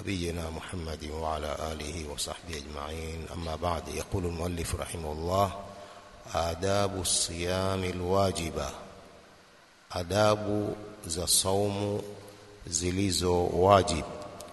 نبينا محمد وعلى آله وصحبه أجمعين أما بعد يقول المؤلف رحمه الله آداب الصيام الواجبة adabu za saumu zilizo wajib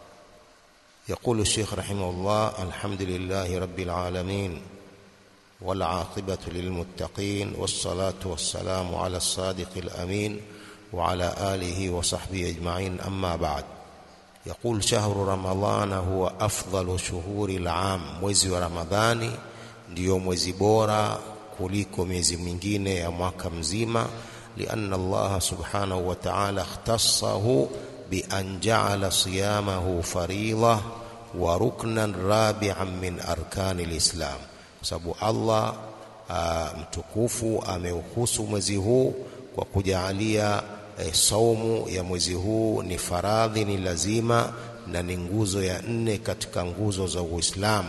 يقول الشيخ رحمه الله الحمد لله رب العالمين والعاقبة للمتقين والصلاة والسلام على الصادق الأمين وعلى آله وصحبه أجمعين أما بعد يقول شهر رمضان هو أفضل شهور العام mwezi wa Ramadhani ndio mwezi bora kuliko miezi mingine ya mwaka mzima لأن الله سبحانه وتعالى اختصه بأن جعل صيامه فريضة وركنا رابعا من أركان الإسلام sababu Allah mtukufu ameuhusu mwezi huu kwa kujaalia e, saumu ya mwezi huu ni faradhi, ni lazima na ni nguzo ya nne katika nguzo za Uislamu.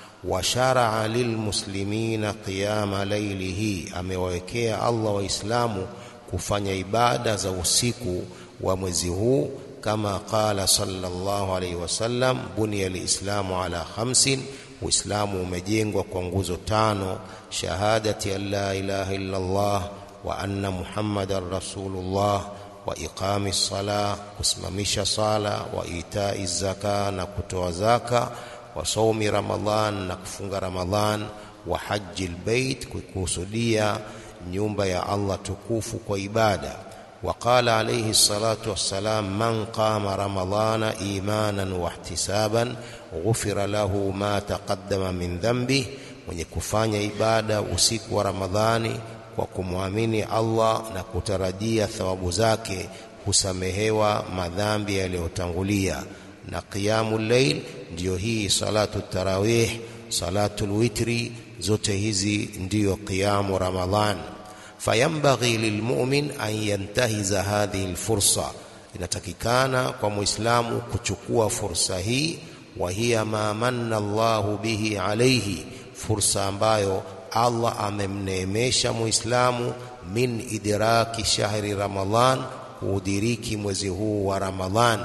Washaraa lilmuslimina qiyama lailihi, amewawekea Allah Waislamu kufanya ibada za usiku wa mwezi huu kama qala sallallahu alaihi wasallam, buniya lislamu ala khamsin, Uislamu umejengwa kwa nguzo tano: shahadati an la ilaha illa Allah wa anna muhammadan rasulullah wa iqami sala, kusimamisha sala, wa itai zaka, na kutoa zaka, wa saumi Ramadhan, na kufunga Ramadhan, wa haji lbeit, kukusudia nyumba ya Allah tukufu kwa ibada. Waqala alayhi salatu wassalam, man qama ramadhana imanan wahtisaban ghufira lahu ma taqaddama min dhanbi, mwenye kufanya ibada usiku wa Ramadhani kwa kumwamini Allah na kutarajia thawabu zake husamehewa madhambi yaliyotangulia. Na qiyamul layl ndiyo hii salatu tarawih, salatul witri, zote hizi ndiyo qiyamu Ramadhan. Fayambaghi lilmumin an yantahiza hadhihi lfursa, inatakikana kwa muislamu kuchukua fursa hii. Wa hiya ma manna Allahu bihi alayhi, fursa ambayo Allah amemneemesha muislamu min idraki shahri Ramadhan, kuudiriki mwezi huu wa Ramadhan.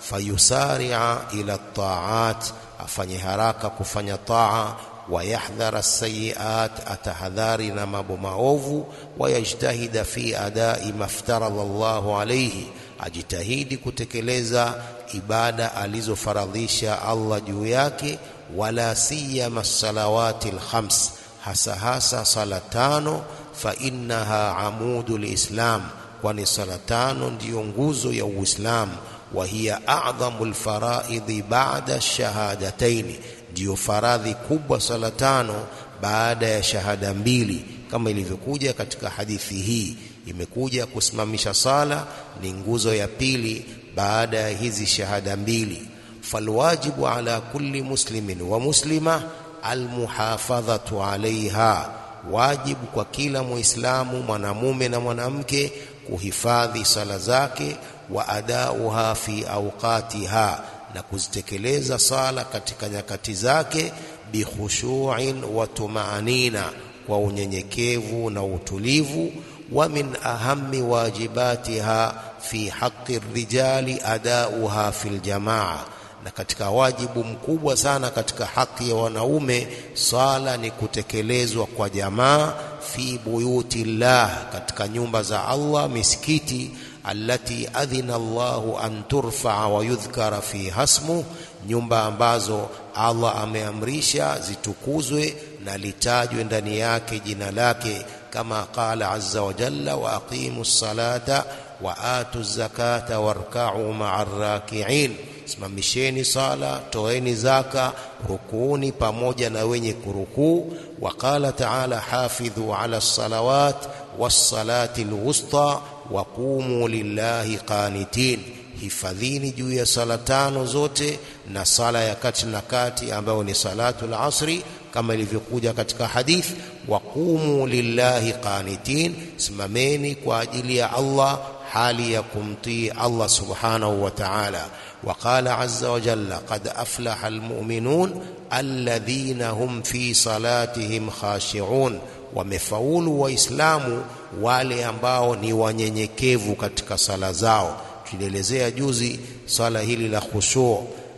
Fayusaria ila taat, afanye haraka kufanya taa wayahdhara sayiat, atahadhari na mambo maovu. Wayajtahida fi adai maftaradha Allahu alayhi, ajitahidi kutekeleza ibada alizofaradhisha Allah juu yake. Wala siyama salawati lkhams, hasa hasa sala tano. Fa innaha amudu lislam, kwani sala tano ndiyo nguzo ya Uislamu. Wa hiya a'dhamu lfaraidhi ba'da shahadataini ndiyo faradhi kubwa sala tano baada ya shahada mbili, kama ilivyokuja katika hadithi hii. Imekuja kusimamisha sala ni nguzo ya pili baada ya hizi shahada mbili. Falwajibu ala kulli muslimin wa muslima almuhafadhatu alaiha, wajibu kwa kila Muislamu mwanamume na mwanamke kuhifadhi sala zake, wa adauha fi awqatiha na kuzitekeleza sala katika nyakati zake, bikhushu'in wa tumaanina, kwa unyenyekevu na utulivu. Wa min ahammi wajibatiha fi haqqi rijali adauha fil jamaa, na katika wajibu mkubwa sana katika haki ya wanaume sala ni kutekelezwa kwa jamaa, fi buyuti llah, katika nyumba za Allah, misikiti allati adhina Allahu an turfaa wa yudhkara fiha ismu, nyumba ambazo Allah ameamrisha zitukuzwe na litajwe ndani yake jina lake, kama qala azza wa jalla, wa aqimu ssalata wa atu zakata warkau maa rakiin, simamisheni sala, toeni zaka, rukuuni pamoja na wenye kurukuu. Wa qala taala, hafidhu ala salawat wassalati lwusta waqumu lillahi qanitin, hifadhini juu ya sala tano zote na sala ya kati na kati ambayo ni salatul asri, kama ilivyokuja katika hadith. Waqumu lillahi qanitin, simameni kwa ajili ya Allah hali ya kumtii Allah subhanahu wa ta'ala. Waqala azza wa jalla qad aflaha almu'minun alladhina hum fi salatihim khashi'un, wamefaulu Waislamu wale ambao ni wanyenyekevu katika sala zao. Tulielezea juzi swala hili la khushu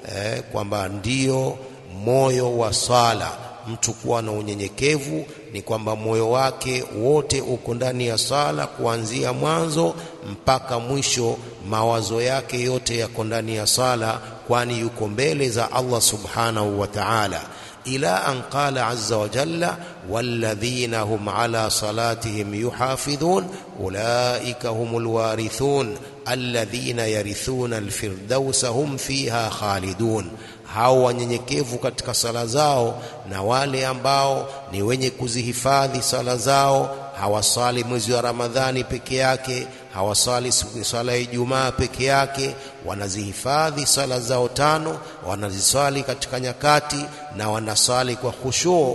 eh, kwamba ndio moyo wa sala mtu kuwa na unyenyekevu ni kwamba moyo wake wote uko ndani ya sala kuanzia mwanzo mpaka mwisho mawazo yake yote yako ndani ya sala kwani yuko mbele za Allah subhanahu wa ta'ala ila an qala azza wa jalla walladhina hum ala salatihim yuhafidhun ulaika humul warithun alladhina yarithuna alfirdausa hum fiha khalidun hao wanyenyekevu katika sala zao na wale ambao ni wenye kuzihifadhi sala zao hawasali mwezi wa Ramadhani peke yake hawasali sala ya Ijumaa peke yake wanazihifadhi sala zao tano wanazisali katika nyakati na wanasali kwa khushuu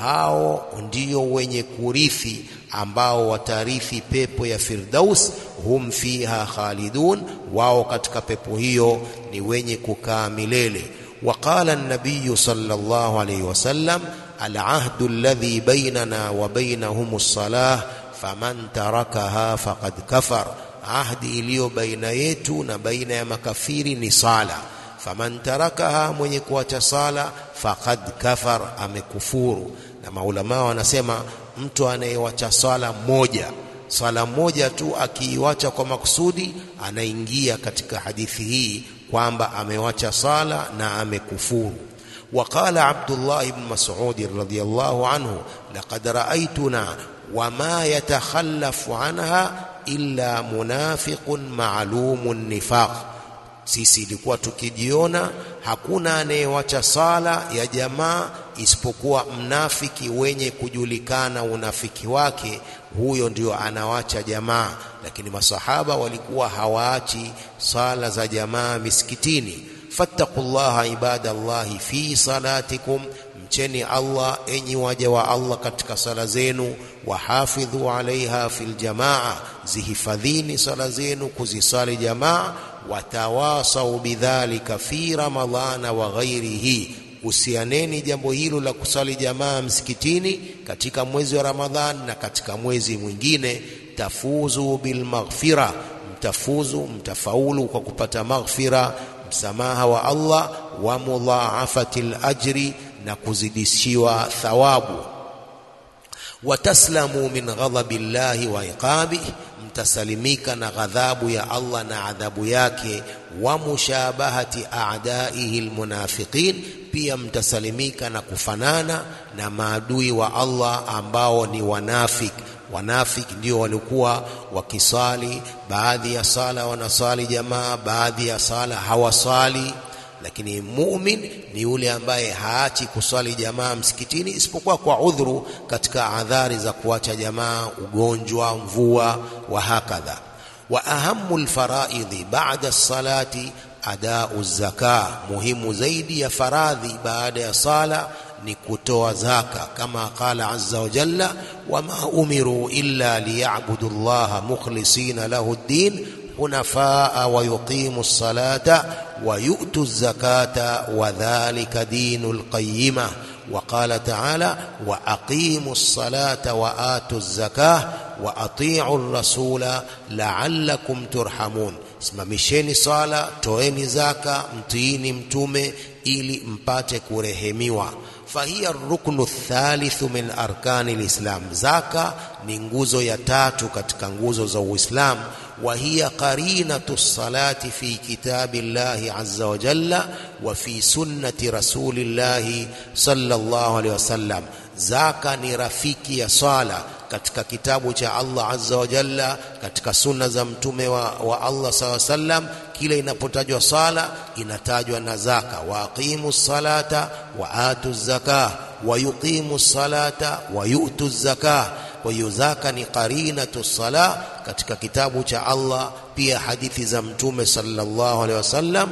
hao ndio wenye kurithi ambao watarithi pepo ya Firdaus hum fiha khalidun wao katika pepo hiyo ni wenye kukaa milele وقال النبي صلى الله عليه وسلم العهد الذي بيننا وبينهم الصلاة فمن تركها فقد كفر ahdi iliyo baina yetu na baina ya makafiri ni sala faman tarakaha mwenye kuacha sala faqad kafar amekufuru na maulama wanasema mtu anayewacha sala moja sala moja tu akiiwacha kwa makusudi anaingia katika hadithi hii kwamba amewacha sala na amekufuru وقال عبد الله بن مسعود رضي الله عنه لقد رأيتنا وما يتخلف عنها إلا منافق معلوم النفاق sisi ilikuwa tukijiona hakuna anayewacha sala ya jamaa isipokuwa mnafiki wenye kujulikana unafiki wake huyo ndio anawacha jamaa lakini masahaba walikuwa hawaachi sala za jamaa misikitini fattaqullaha ibadallahi fi salatikum mcheni Allah enyi waja wa Allah katika sala zenu wahafidhu alaiha fil jamaa zihifadhini sala zenu kuzisali jamaa watawasau bidhalika fi ramadhana wa ghairihi usianeni jambo hilo la kusali jamaa msikitini katika mwezi wa Ramadhan na katika mwezi mwingine tafuzu bil maghfira mtafuzu mtafaulu kwa kupata maghfira msamaha wa Allah wa mudhaafatil ajri na kuzidishiwa thawabu wataslamu min ghadabi llahi wa iqabihi mtasalimika na ghadhabu ya Allah na adhabu yake wa mushabahati a'daihi almunafiqin pia mtasalimika na kufanana na maadui wa Allah ambao ni wanafik wanafik ndio walikuwa wakisali baadhi ya sala wanasali jamaa baadhi ya sala hawasali lakini mumin ni yule ambaye haachi kuswali jamaa msikitini isipokuwa kwa udhuru katika adhari za kuacha jamaa ugonjwa mvua wa hakadha wa ahamu lfaraidhi ba'da salati adau zaka muhimu zaidi ya faradhi baada ya sala ni kutoa zaka kama qala azza wa jalla wama umiru illa liyabudu llaha mukhlisina lahu ddin حنفاء ويقيموا الصلاة ويؤتوا الزكاة وذلك دين القيمة وقال تعالى وأقيموا الصلاة وآتوا الزكاة وأطيعوا الرسول لعلكم ترحمون simamisheni sala toeni zaka mtiini mtume ili mpate kurehemiwa fahiya ruknu thalithu min arkani lislam zaka ni nguzo ya tatu katika nguzo za uislamu وهي قرينة الصلاة في كتاب الله عز وجل وفي سنة رسول الله صلى الله عليه وسلم zaka ni rafiki ya swala katika kitabu cha Allah azza wa jalla katika sunna za mtume wa, wa Allah saw sallam kile inapotajwa sala inatajwa na zaka wa aqimu salata wa atu zakah wa yuqimu salata wa yu'tu zakah kwa hiyo zaka ni qarinatu sala katika kitabu cha Allah pia hadithi za mtume sallallahu alaihi wasallam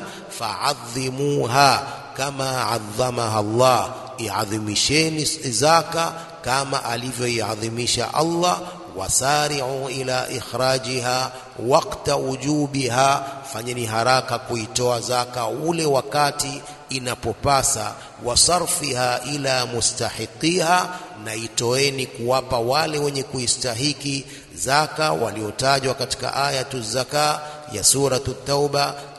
fa'adhimuha kama adhamaha Allah iadhimisheni zaka kama alivyoiadhimisha Allah wasari'u ila ikhrajiha waqta wujubiha fanyeni haraka kuitoa zaka ule wakati inapopasa wasarfiha ila mustahiqiha na itoeni kuwapa wale wenye kuistahiki zaka waliotajwa katika ayatu zaka ya suratu tauba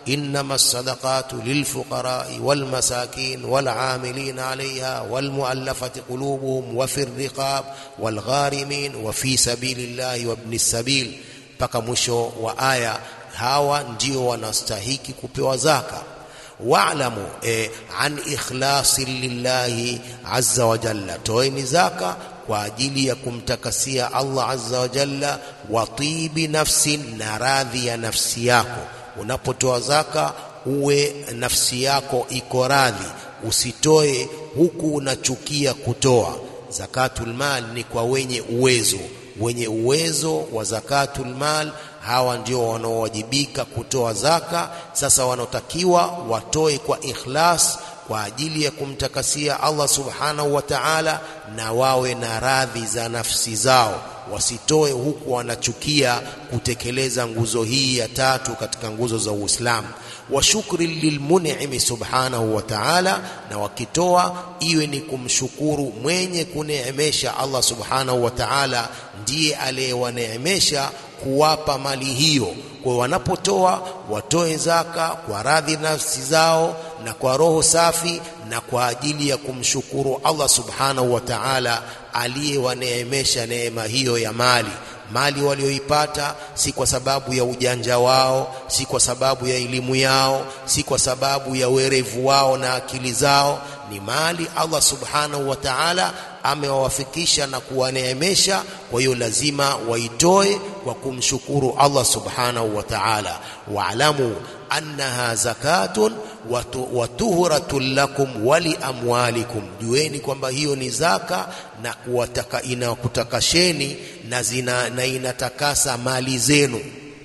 إنما الصدقات للفقراء والمساكين والعاملين عليها والمؤلفة قلوبهم وفي الرقاب والغارمين وفي سبيل الله وابن السبيل mpaka mwisho wa aya hawa ndio wanastahiki kupewa zaka wa'lamu eh, an ikhlasi lillahi azza wa jalla toeni zaka kwa ajili ya kumtakasia Allah azza wa jalla wa tibi nafsin na radhi ya nafsi yako unapotoa zaka uwe nafsi yako iko radhi usitoe huku unachukia kutoa zakatul mal ni kwa wenye uwezo wenye uwezo wa zakatul mal hawa ndio wanaowajibika kutoa zaka sasa wanaotakiwa watoe kwa ikhlas kwa ajili ya kumtakasia Allah subhanahu wa ta'ala na wawe na radhi za nafsi zao wasitoe huku wanachukia kutekeleza nguzo hii ya tatu katika nguzo za Uislamu wa shukri lilmun'imi subhanahu wa ta'ala na wakitoa iwe ni kumshukuru mwenye kuneemesha Allah subhanahu wa ta'ala ndiye aliyewaneemesha kuwapa mali hiyo kwa wanapotoa watoe zaka kwa radhi nafsi zao na kwa roho safi na kwa ajili ya kumshukuru Allah subhanahu wa ta'ala aliyewaneemesha neema hiyo ya mali mali walioipata si kwa sababu ya ujanja wao si kwa sababu ya elimu yao si kwa sababu ya werevu wao na akili zao ni mali Allah subhanahu wa ta'ala amewawafikisha na kuwaneemesha kwa hiyo lazima waitoe kwa kumshukuru Allah subhanahu wa ta'ala wa'lamu annaha zakatun wa tuhratun lakum wa liamwalikum jueni kwamba hiyo ni zaka na kuwataka inakutakasheni na zina na inatakasa mali zenu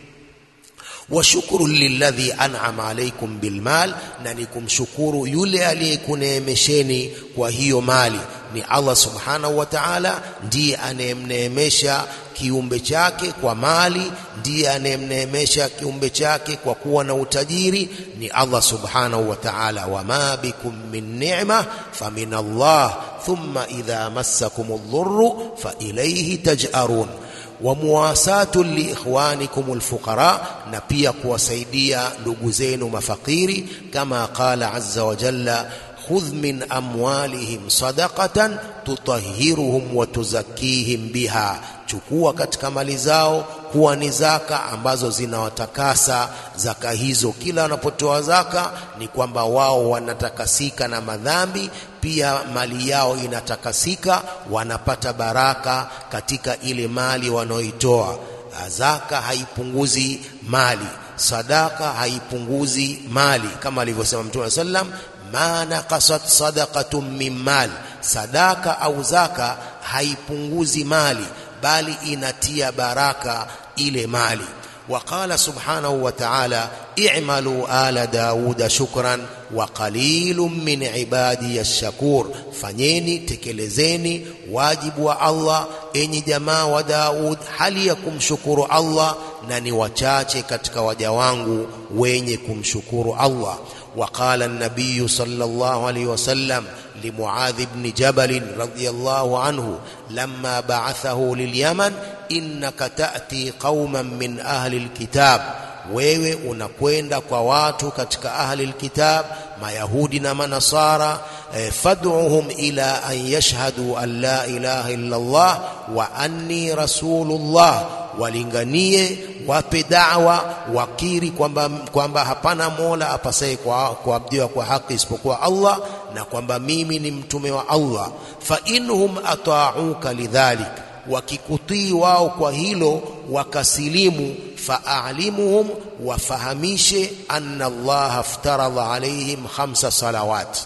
washukuru lilladhi an'ama alaykum bilmal na ni kumshukuru yule aliyekuneemesheni kwa hiyo mali ni Allah subhanahu wa ta'ala ndiye anayemneemesha kiumbe chake kwa mali ndiye anayemneemesha kiumbe chake kwa kuwa na utajiri ni Allah subhanahu wa ta'ala wama bikum min ni'ma famin Allah thumma idha massakum ad-dhurru fa ilayhi taj'arun wa muwasatu liikhwanikum alfuqara na pia kuwasaidia ndugu zenu mafakiri kama qala azza wa jalla khudh min amwalihim sadaqatan tutahhiruhum wa tuzakkihim biha chukua katika mali zao kuwa ni zaka ambazo zinawatakasa zaka hizo kila wanapotoa zaka ni kwamba wao wanatakasika na madhambi pia mali yao inatakasika wanapata baraka katika ile mali wanaoitoa zaka haipunguzi mali sadaka haipunguzi mali kama alivyosema mtume sallam ma naqasat sadaqatun min mal sadaka au zaka haipunguzi mali bali inatia baraka ile mali وقال سبحانه وتعالى اعملوا آل داود شكرا وقليل من عبادي الشكور fanyeni tekelezeni wajibu wa Allah enyi jamaa wa Daud hali ya kumshukuru Allah na ni wachache katika waja wangu wenye kumshukuru Allah وقال النبي صلى الله عليه وسلم لمعاذ بن جبل رضي الله عنه لما بعثه لليمن إنك تأتي قوما من أهل الكتاب wewe unakwenda kwa watu katika ahli alkitab mayahudi na manasara eh, fad'uhum ila an yashhadu an la ilaha illa Allah wa anni rasulullah walinganie wape da'wa wakiri kwamba kwamba hapana mola apasaye kwa kuabudiwa kwa haki isipokuwa Allah na kwamba mimi ni mtume wa Allah fa inhum ata'uka lidhalik wakikutii wao kwa hilo wakasilimu faalimuhum wafahamishe anna Allah aftaradha alaihim khamsa salawat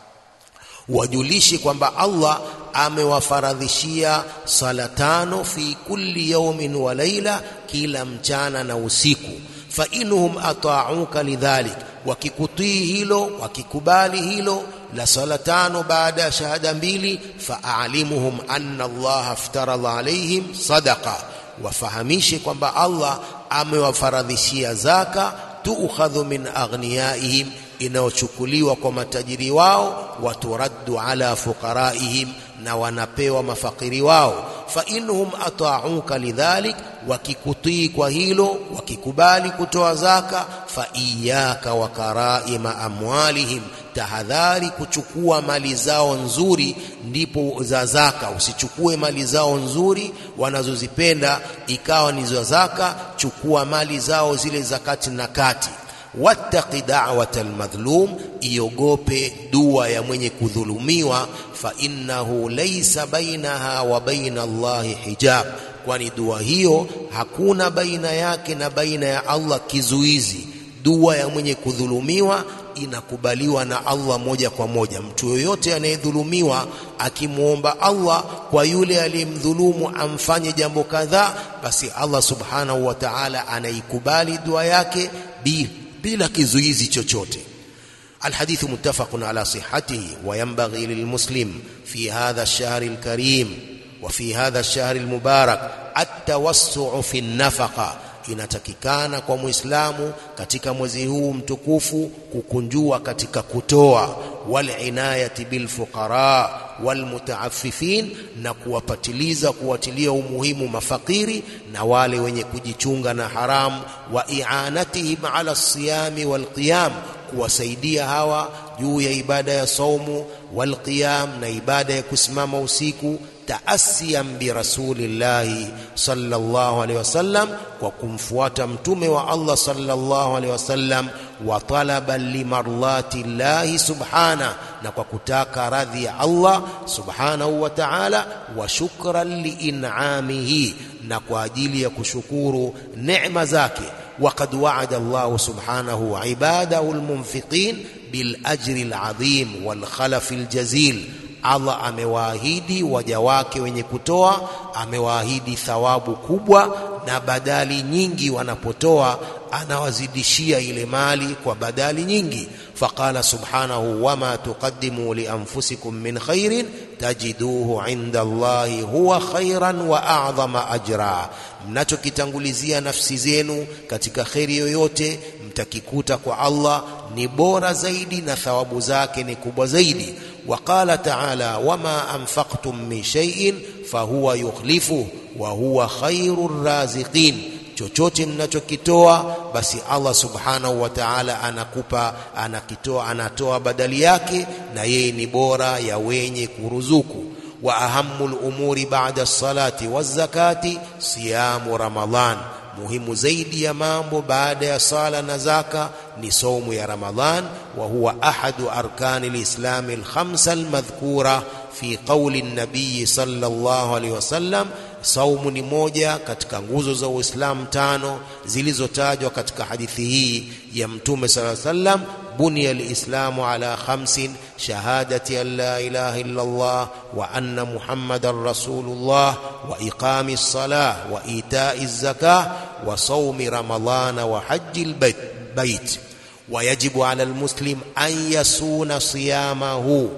wajulishe kwamba Allah amewafaradhishia sala tano fi kulli yawmin wa laila kila mchana na usiku fa inhum ata'uka lidhalik wakikutii hilo wakikubali hilo la sala tano baada ya shahada mbili faalimuhum anna Allah aftaradha alaihim sadaqa wafahamishe kwamba Allah amewafaradhishia zaka tuukhadhu min aghniyaihim inayochukuliwa kwa matajiri wao waturaddu ala fuqaraihim na wanapewa mafakiri wao fa inhum ata'uka lidhalik wakikutii kwa hilo wakikubali kutoa zaka fa iyaka wa karaima amwalihim tahadhari kuchukua mali zao nzuri ndipo za zaka usichukue mali zao nzuri wanazozipenda ikawa ni za zaka chukua mali zao zile zakati na kati wattaqi da'wata almadhlum iogope dua ya mwenye kudhulumiwa fa innahu laysa bainaha wa baina Allahi hijab kwani dua hiyo hakuna baina yake na baina ya Allah kizuizi dua ya mwenye kudhulumiwa inakubaliwa na Allah moja kwa moja mtu yoyote anayedhulumiwa akimwomba Allah kwa yule aliyemdhulumu amfanye jambo kadhaa basi Allah subhanahu wa ta'ala anaikubali dua yake bila bila kizuizi chochote الحديث متفق على صحته وينبغي للمسلم في هذا الشهر الكريم وفي هذا الشهر المبارك التوسع في النفقه inatakikana kwa muislamu katika mwezi huu mtukufu kukunjua katika kutoa walinayati bilfuqara walmutaaffifin na kuwapatiliza kuwatilia umuhimu mafakiri na wale wenye kujichunga na haramu wa i'anatihim ala siyami walqiyam kuwasaidia hawa juu ya ibada ya saumu walqiyam na ibada ya kusimama usiku taasiyan bi rasulillahi sallallahu alaihi wasallam kwa kumfuata mtume wa Allah sallallahu alaihi wasallam wa talaban limarlati llahi subhana na kwa kutaka radhi ya Allah subhanahu wa ta'ala wa shukran liin'amihi na kwa ajili ya kushukuru neema zake وقد وعد الله سبحانه عباده المنفقين بالأجر العظيم والخلف الجزيل Allah amewaahidi waja wake wenye kutoa, amewaahidi thawabu kubwa na badali nyingi. Wanapotoa anawazidishia ile mali kwa badali nyingi. Faqala subhanahu wama tuqaddimu li anfusikum min khairin tajiduhu inda Allahi huwa khairan wa a'dhama ajra, mnachokitangulizia nafsi zenu katika kheri yoyote mtakikuta kwa Allah ni bora zaidi na thawabu zake ni kubwa zaidi. وقال تعالى وما أنفقتم من شيء فهو يخلفه وهو خير الرازقين chochote mnachokitoa basi Allah subhanahu wa ta'ala anakupa anakitoa anatoa badali yake na yeye ni bora ya wenye kuruzuku wa ahammul umuri ba'da as-salati waz-zakati siyamu ramadhan muhimu zaidi ya mambo baada ya sala na zaka ni saumu ya Ramadhan wa huwa ahadu arkani lislami alkhamsa almadhkura fi qawli nabii sallallahu alaihi wasallam saumu ni moja katika nguzo za Uislamu tano zilizotajwa katika hadithi hii ya Mtume sallallahu alaihi wasallam بني الإسلام على خمس شهادة أن لا إله إلا الله وأن محمد رسول الله وإقام الصلاة وإيتاء الزكاة وصوم رمضان وحج البيت بيت ويجب على المسلم أن يسون صيامه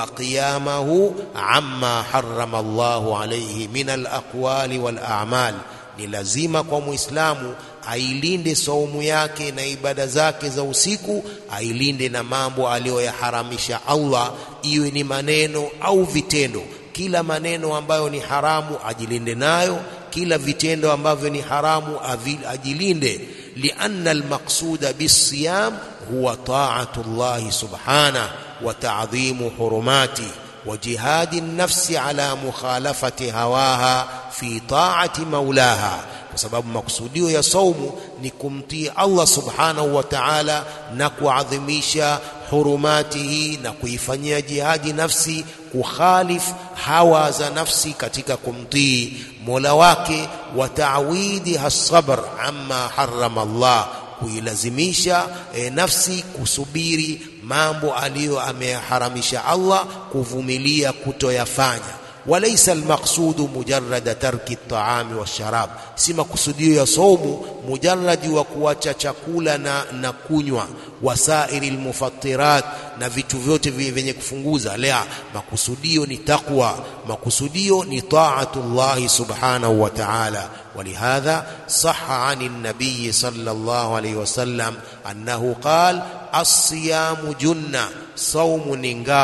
وقيامه عما حرم الله عليه من الأقوال والأعمال ni lazima kwa muislamu ailinde saumu yake na ibada zake za usiku ailinde na mambo aliyoyaharamisha Allah iwe ni maneno au vitendo kila maneno ambayo ni haramu ajilinde nayo kila vitendo ambavyo ni haramu ajilinde lianna almaqsuda bisiyam huwa ta'atu Allah subhanahu wa ta'dhimu hurumati وجهاد النفس على مخالفة هواها في طاعة مولاها kwa sababu makusudio ya saumu ni kumtii Allah subhanahu wa ta'ala na kuadhimisha hurumatihi na kuifanyia jihadi nafsi kukhalif hawa za nafsi katika kumtii Mola wake wa ta'widi hasabr amma harrama Allah kuilazimisha e, nafsi kusubiri mambo aliyo ameharamisha Allah kuvumilia kutoyafanya walaysa almaqsudu mujarrada tarki at-ta'ami wash-sharab si makusudio ya saumu mujarradi wa kuacha chakula na, na kunywa wasairi almufattirat na vitu vyote vyenye kufunguza la makusudio ni taqwa makusudio ni ta'atullah subhanahu wa ta'ala ولهذا صح عن النبي صلى الله عليه وسلم أنه قال الصيام جنة صوم نingao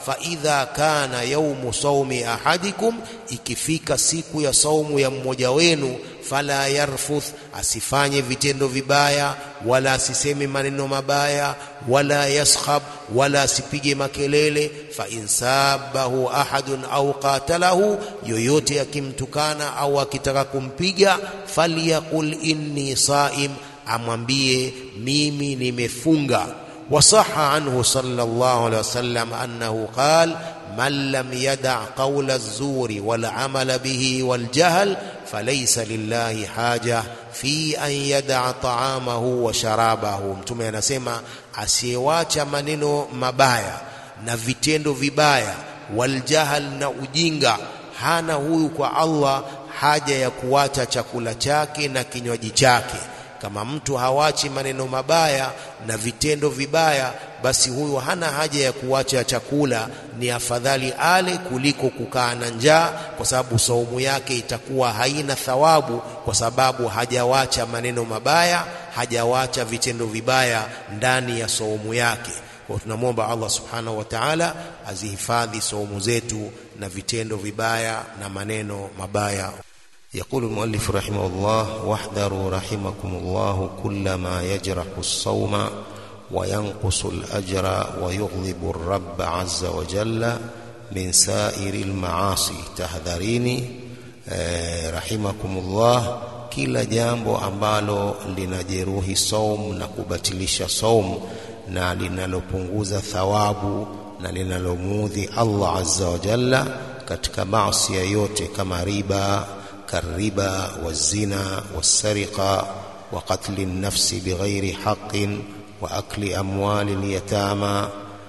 faidha kana yaumu saumi ahadikum, ikifika siku ya saumu ya mmoja wenu, fala yarfuth, asifanye vitendo vibaya, wala asiseme maneno mabaya, wala yaskhab, wala asipige makelele. Fa insabahu ahadun au qatalahu, yoyote akimtukana au akitaka kumpiga, falyaqul inni saim, amwambie mimi nimefunga. Wasaha anhu sallallahu alaihi wasallam annahu qal man lam yada qawla az-zuri wal amala bihi wal jahl falaysa lillahi haja fi an yada ta'amahu wa sharabahu. Mtume anasema asiyewacha maneno mabaya na vitendo vibaya, wal jahl, na ujinga, hana huyu kwa Allah haja ya kuwacha chakula chake na kinywaji chake. Kama mtu hawachi maneno mabaya na vitendo vibaya, basi huyu hana haja ya kuacha chakula. Ni afadhali ale kuliko kukaa na njaa, kwa sababu saumu yake itakuwa haina thawabu, kwa sababu hajawacha maneno mabaya, hajawacha vitendo vibaya ndani ya saumu yake. Kwa tunamwomba Allah subhanahu wa ta'ala azihifadhi saumu zetu na vitendo vibaya na maneno mabaya. يقول المؤلف رحمه الله واحذروا رحمكم الله كل ما يجرح الصوم وينقص الأجر ويغضب الرب عز وجل من سائر المعاصي tahadharini eh, rahimakumullah kila jambo ambalo linajeruhi saum na kubatilisha saum na linalopunguza thawabu na linalomuudhi Allah azza wa jalla katika maasi yote kama riba كالربا والزنا والسرقة وقتل النفس بغير حق وأكل أموال اليتامى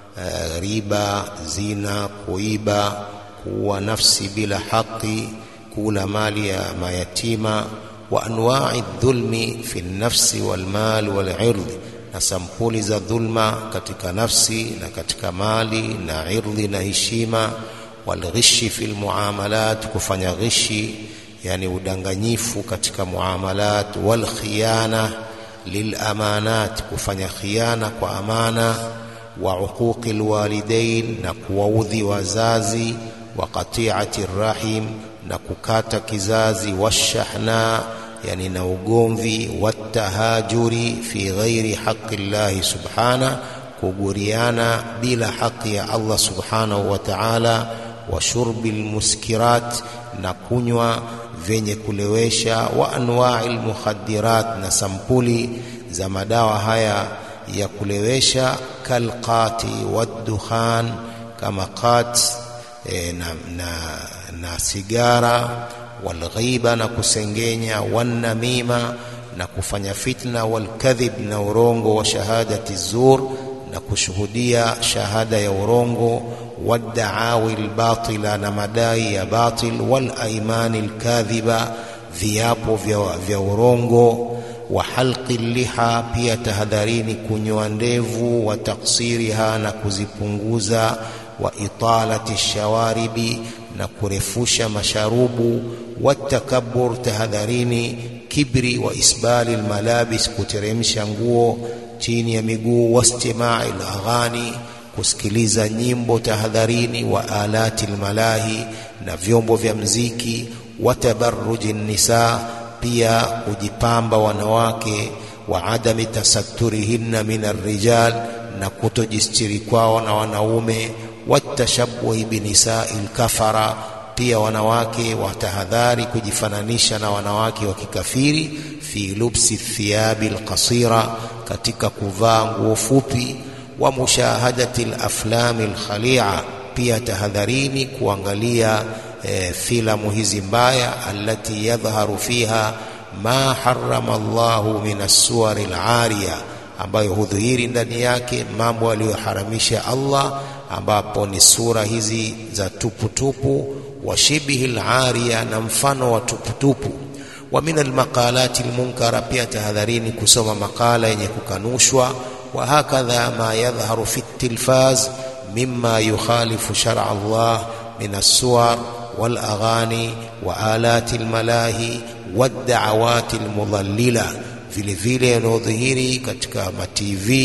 ربا زنا kuiba kuwa nafsi bila haki kula mali ya mayatima wa anwa'i dhulmi fi nafsi wal mal wal ird na sampuli za dhulma katika nafsi na katika mali na irdhi na heshima wal ghishi fil muamalat kufanya ghishi yani udanganyifu katika muamalat wal khiyana lil amanat kufanya khiana kwa amana wa uquqi alwalidain na kuwaudhi wazazi wa qati'ati rahim na kukata kizazi washahna yani na ugomvi watahajuri fi ghairi haqqi Allah subhana kuguriana bila haki ya Allah subhanahu wa ta'ala wa shurbi almuskirat na kunywa vyenye kulewesha wa anwa'il mukhaddirat na sampuli za madawa haya ya kulewesha kalqati waddukhan kama qat e, na, na, na sigara walghiba na kusengenya wanamima na kufanya fitna walkadhib na urongo wa shahadati zur na kushuhudia shahada ya urongo waddaawi albatila na madai ya batil wal aimani alkadhiba viapo vya, vya urongo wa halqi liha pia tahadharini kunyoa ndevu wa taksiriha na kuzipunguza wa italati shawaribi na kurefusha masharubu watakabbur tahadharini kibri wa isbali almalabis kuteremsha nguo chini ya miguu wastimai alaghani kusikiliza nyimbo tahadharini wa alati almalahi na vyombo vya mziki watabarruji nisa pia kujipamba wanawake wa adami tasatturihinna min arrijal na kutojistiri kwao na wanaume watashabuhi binisai lkafara pia wanawake watahadhari kujifananisha na wanawake wa kikafiri fi lubsi thiyabi alqasira katika kuvaa nguo fupi wa mushahadati alaflami alkhalia pia tahadharini kuangalia e, filamu hizi mbaya allati yadhharu fiha ma harrama Allahu min as-suwar al-ariya ambayo hudhihiri ndani yake mambo aliyoharamisha Allah ambapo ni sura hizi za tuputupu wa shibihi al-ariya na mfano wa tuputupu wa min al-maqalati al-munkara pia tahadharini kusoma makala yenye kukanushwa wa hakadha ma yadhharu fi at-tilfaz mimma yukhalifu shar'a Allah min as-suwar wal-aghani wa alati al-malahi wad-da'awati al-mudallila vile vile yanayodhihiri katika matv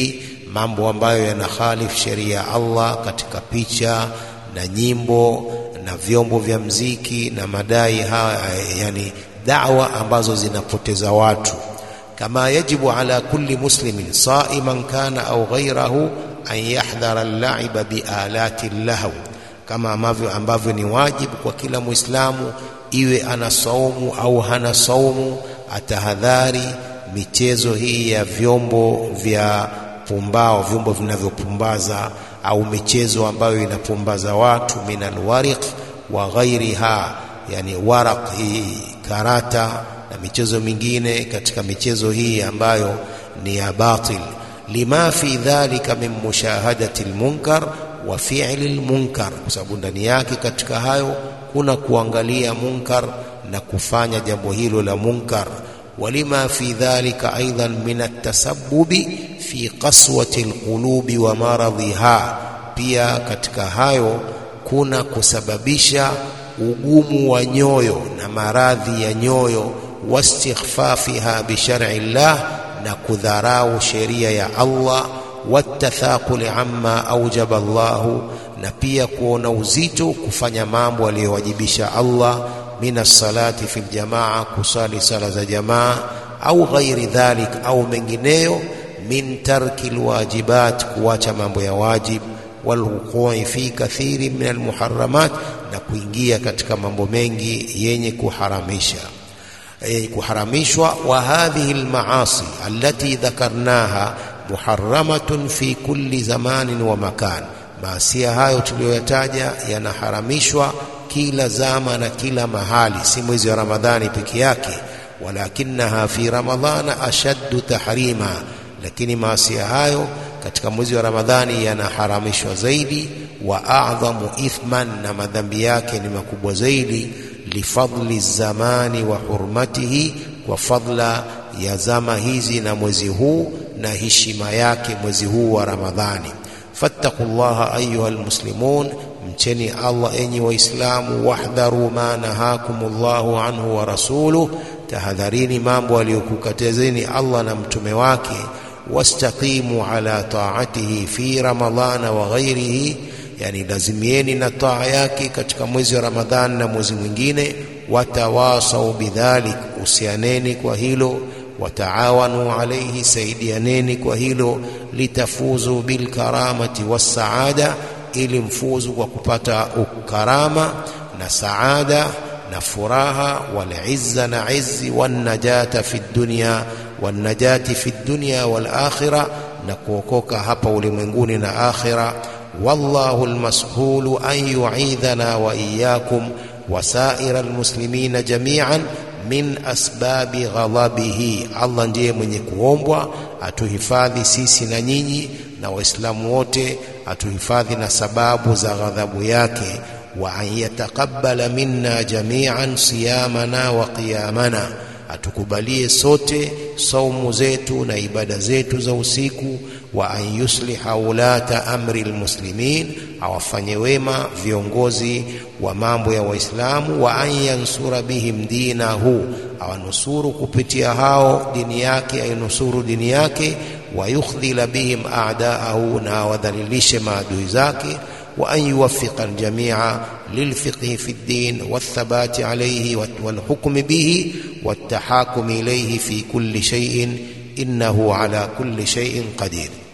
mambo ambayo yanahalifu sheria ya Allah katika picha na nyimbo na vyombo vya mziki na madai haya, yani da'wa ambazo zinapoteza watu. Kama yajibu ala kulli muslimin saiman kana au ghairahu an yahdhara al-la'iba bi alati lahu, kama ambavyo ambavyo ni wajibu kwa kila Muislamu iwe ana saumu au hana saumu, atahadhari michezo hii ya vyombo vya pumbao, vyombo vinavyopumbaza au michezo ambayo inapumbaza watu, min alwariq wa ghairiha, yani waraq hii karata na michezo mingine katika michezo hii ambayo ni ya batil, lima fi dhalika min mushahadati almunkar wa fi'li almunkar, kwa sababu ndani yake katika hayo kuna kuangalia munkar na kufanya jambo hilo la munkar walima fi dhalika aidan min atasabbubi fi qaswati alqulubi wa maradhiha, pia katika hayo kuna kusababisha ugumu wa nyoyo na maradhi ya nyoyo, wastighfafiha bi shar'i llah, na kudharau sheria ya Allah, watathaquli amma aujaba Allahu, na pia kuona uzito kufanya mambo aliyowajibisha Allah min as-salati fi al-jamaa, kusali sala za jamaa, au ghairi dhalik, au mengineyo, min tarki alwajibat, kuacha mambo ya wajib, walwuqui fi kathiri min almuharramat, na kuingia katika mambo mengi yenye kuharamisha yenye kuharamishwa. Wa hadhihi almaasi allati dhakarnaha muharramatun fi kulli zamanin wa makan, maasia hayo tuliyoyataja yanaharamishwa kila zama na kila mahali, si mwezi wa Ramadhani peke yake. Walakinaha fi ramadhana ashaddu tahrima, lakini maasia hayo katika mwezi wa Ramadhani yanaharamishwa zaidi. Wa a'dhamu ithman, na madhambi yake ni makubwa zaidi. Lifadli zamani wa hurmatihi, kwa fadla ya zama hizi na mwezi huu na heshima yake mwezi huu wa Ramadhani. fattaqullaha ayuha almuslimun Mcheni Allah enyi Waislamu, wahdharu ma nahakumullahu anhu wa rasuluh, tahadharini mambo aliyokukatazeni Allah na mtume wake. Wastaqimu ala taatihi fi ramadhana wa ghairihi, yani lazimieni na taa yake katika mwezi wa Ramadhani na mwezi mwingine. Watawasau bidhalik, usianeni kwa hilo. Wataawanu alaihi, saidianeni kwa hilo. Litafuzu bilkaramati wassaada ili mfuzu kwa kupata ukarama na saada na furaha, wal izza na izzi, wan najata fi dunya wan najati fi dunya wal akhirah, na kuokoka hapa ulimwenguni na akhira. Wallahu almashulu an yu'idhana wa iyyakum wa sa'ira almuslimina jami'an min asbabi ghadabihi, Allah ndiye mwenye kuombwa atuhifadhi sisi na nyinyi na Waislamu wote atuhifadhi na sababu za ghadhabu yake. Wa an yataqabbala minna jami'an siyamana wa qiyamana, atukubalie sote saumu zetu na ibada zetu za usiku. Wa an yusliha ulata amri almuslimin, awafanye wema viongozi wa mambo ya Waislamu. Wa an yansura bihim dinahu, awanusuru kupitia hao dini yake, ainusuru dini yake wa yukhdhila bihim a'daahu, na awadhalilishe maadui zake. Wa an yuwaffiqa aljamia lilfiqhi fi ddin wathabati alayhi walhukmi bihi wattahakumi ilayhi fi kulli shay'in innahu ala kulli shay'in qadir.